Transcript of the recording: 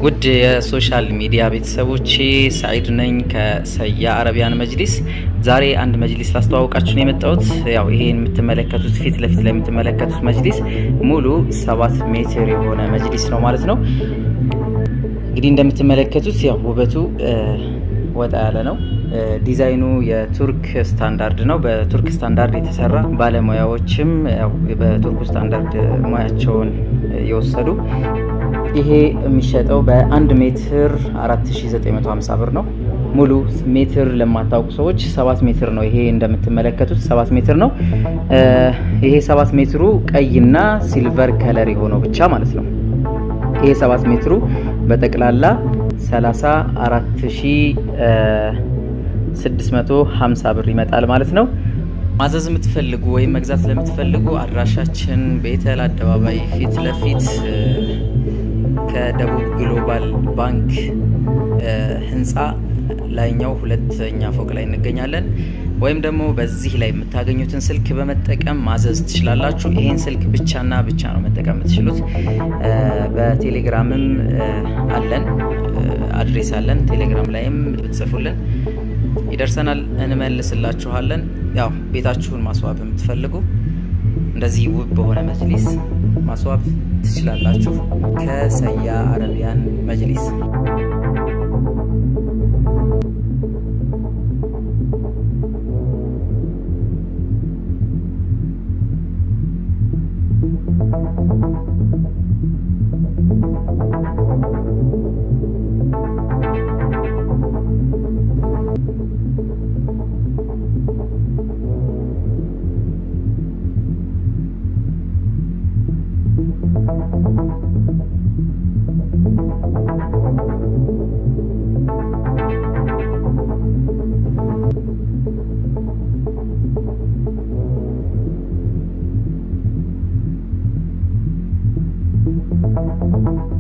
ውድ የሶሻል ሚዲያ ቤተሰቦቼ ሰዒድ ነኝ ከሰያ አረቢያን መጅሊስ። ዛሬ አንድ መጅሊስ ላስተዋወቃችሁ ነው የመጣሁት። ያው ይሄ የምትመለከቱት ፊት ለፊት ላይ የምትመለከቱት መጅሊስ ሙሉ ሰባት ሜትር የሆነ መጅሊስ ነው ማለት ነው። እንግዲህ እንደምትመለከቱት ያው ውበቱ ወጣ ያለ ነው። ዲዛይኑ የቱርክ ስታንዳርድ ነው። በቱርክ ስታንዳርድ የተሰራ ባለሙያዎችም ያው በቱርክ ስታንዳርድ ሙያቸውን የወሰዱ ይሄ የሚሸጠው በአንድ ሜትር 4950 ብር ነው። ሙሉ ሜትር ለማታውቁ ሰዎች ሰባት ሜትር ነው። ይሄ እንደምትመለከቱት ሰባት ሜትር ነው። ይሄ ሰባት ሜትሩ ቀይና ሲልቨር ከለር የሆነው ብቻ ማለት ነው። ይሄ ሰባት ሜትሩ በጠቅላላ 34650 ብር ይመጣል ማለት ነው። ማዘዝ የምትፈልጉ ወይም መግዛት ለምትፈልጉ አድራሻችን ቤተል አደባባይ ፊት ለፊት ከደቡብ ግሎባል ባንክ ህንፃ ላይኛው ሁለተኛ ፎቅ ላይ እንገኛለን። ወይም ደግሞ በዚህ ላይ የምታገኙትን ስልክ በመጠቀም ማዘዝ ትችላላችሁ። ይሄን ስልክ ብቻና ብቻ ነው መጠቀም የምትችሉት። በቴሌግራምም አለን፣ አድሬስ አለን። ቴሌግራም ላይም ብትጽፉልን ይደርሰናል፣ እንመልስላችኋለን። ያው ቤታችሁን ማስዋብ የምትፈልጉ እንደዚህ ውብ በሆነ መጅሊስ ማስዋብ ትችላላችሁ ከሰያ አረቢያን መጅሊስ። Thank you.